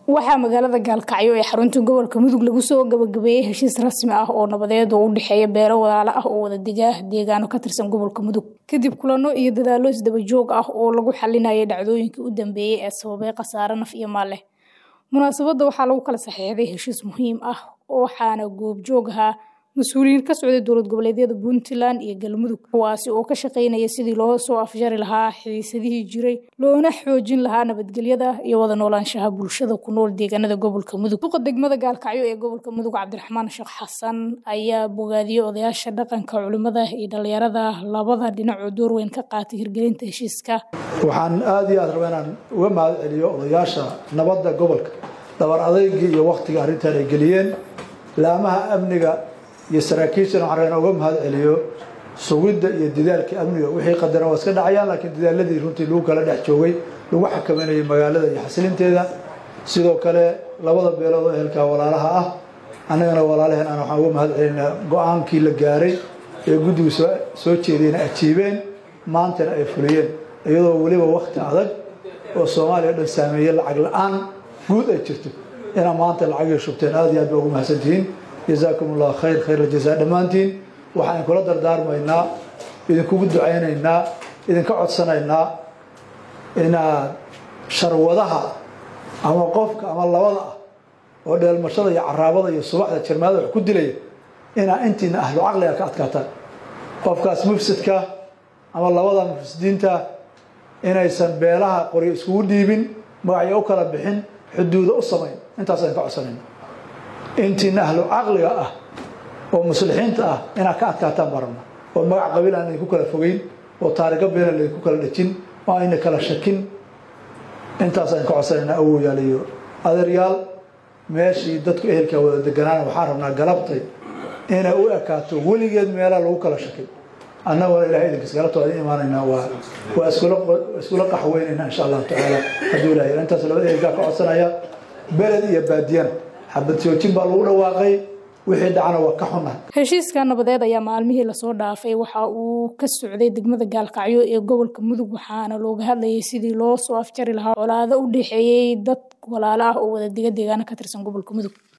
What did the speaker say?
waxaa magaalada gaalkacyo ee xarunta gobolka mudug lagu soo gabagabeeyey heshiis rasmi ah oo nabadeed oo u dhexeeya beelo walaalo ah oo wada dega deegaano ka tirsan gobolka mudug kadib kulano iyo dadaallo isdaba joog ah oo lagu xalinayay dhacdooyinkii u dambeeyey ee sababay khasaare naf iyo maal leh munaasabadda waxaa lagu kala saxeexday heshiis muhiim ah waxaana goobjoog ahaa mas-uuliyiin ka socday dowlad goboleedyada puntland iyo galmudug kuwaasi oo ka shaqeynaya sidii loo soo afjari lahaa xiisadihii jiray loona xoojin lahaa nabadgelyada iyo wada noolaanshaha bulshada ku nool deegaanada gobolka mudug duqa degmada gaalkacyo ee gobolka mudug cabdiraxmaan sheekh xasan ayaa bogaadiyey odayaasha dhaqanka culimada iyo dhalinyarada labada dhinacoo door weyn ka qaatay hirgelinta heshiiska waxaan aada iyo aad raba inaan uga mahad celiyo odayaasha nabadda gobolka dabar adeygii iyo waktiga arrintan ay geliyeen laamaha amniga iyo saraakiishana waxaan rabaa inaan uga mahad celiyo sugidda iyo dadaalka amniga wixii qadaran waa iska dhacayaan laakiin dadaaladii runtii lagu kala dhex joogay lagu xakameynayay magaalada iyo xasilinteeda sidoo kale labada beelood oo ehelkaa walaalaha ah annagana walaalaheen aan waxaan uga mahad celinaa go-aankii la gaaray ee guddigu soo soo jeediyena ajiibeen maantana ay fuliyeen iyadoo weliba wakti adag oo soomaaliya o dhan saameeyey lacag la-aan guud ay jirto inaa maanta lacagii shubteen aada iyo aad ba ugu mahadsantihiin jazaakum allah khayr khayr jazaa dhammaantiin waxaan kula dardaarmaynaa idinkugu ducaynaynaa idinka codsanaynaa inaad sharwadaha ama qofka ama labada ah oo dheelmashada iyo caraabada iyo subaxda jirmaada wax ku dilaya inaa intiina ahlu caqliga ka adkaataan qofkaas mufsidka ama labada mufsidiinta inaysan beelaha qoryo iskugu dhiibin magacyo u kala bixin xuduuda u samayn intaasaan ka codsanayna intiina ahlu caqliga ah oo muslixiinta ah inaad ka adkaataan baan rabna oo magac qabiil aan idinku kala fogeyn oo taarigo beena laydinku kala dhejin oo ayna kala shakin intaasaan ka codsanaynaa awoyaal iyo adeeryaal meeshii dadku ehelkaa wada deganaana waxaan rabnaa galabtay inay u ekaato weligeed meelaa lagu kala shakin annaguna ilahay idinkas galabta waa idin imaanaynaa waa waa iskula iskula qaxweynaynaa insha allahu tacaala hadduu ilahay intaas labada ehelkaa ka codsanaya beled iyo baadiyana xabad joojin baa lagu dhawaaqay wixii dhacana waa ka xunahay heshiiska nabadeed ayaa maalmihii lasoo dhaafay waxa uu ka socday degmada gaalkacyo ee gobolka mudug waxaana looga hadlayay sidii loo soo afjari lahaa colaado u dhexeeyey dad walaalo ah oo wada dega deegaano ka tirsan gobolka mudug